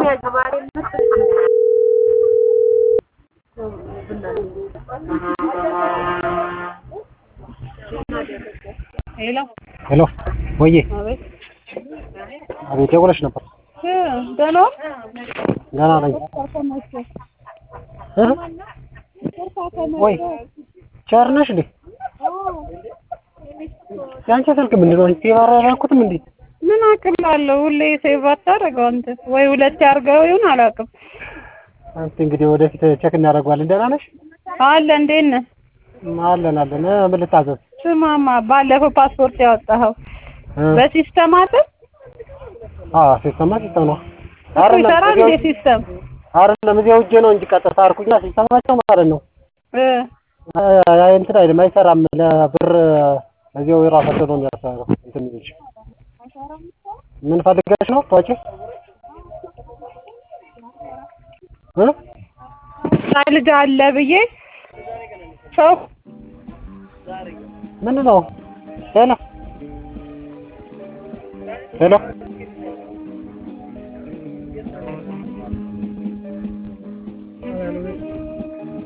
ሄሎ ሄሎ ወዬ አቤት አቤት ደውለሽ ነበር እ ደህና ገና ነኝ እ ወይ ቸር ነሽ እንዴ ያንቺ ስልክ ምንድን ነው ሴቭ አላደረኩትም እንዴ ምን አቅም አለው ሁሌ ሴቭ አታደርገው አንተ ወይ ሁለት ያርገው ይሁን አላውቅም አንቺ እንግዲህ ወደፊት ቼክ እናደርገዋለን ደህና ነሽ አለ እንዴት ነህ አለን አለን እ ምን ልታዘዝ ስማማ ባለፈው ፓስፖርት ያወጣኸው እ በሲስተም አይደል አዎ ሲስተማ ሲስተም ነው እኮ ይሰራል እንዴ ሲስተም አይደለም እዚያው እጄ ነው እንጂ ቀጥታ አልኩኛ ሲስተማቸው ማለት ነው እ አ- እንትን አይልም አይሰራም ለብር እዚያው የራሳቸው ነው የሚያሰራው እንትን የሚልሽ ምን ፈልገሽ ነው ታውቂ እ ልጅ አለ ብዬ ሰው ምን ነው ሄሎ ሄሎ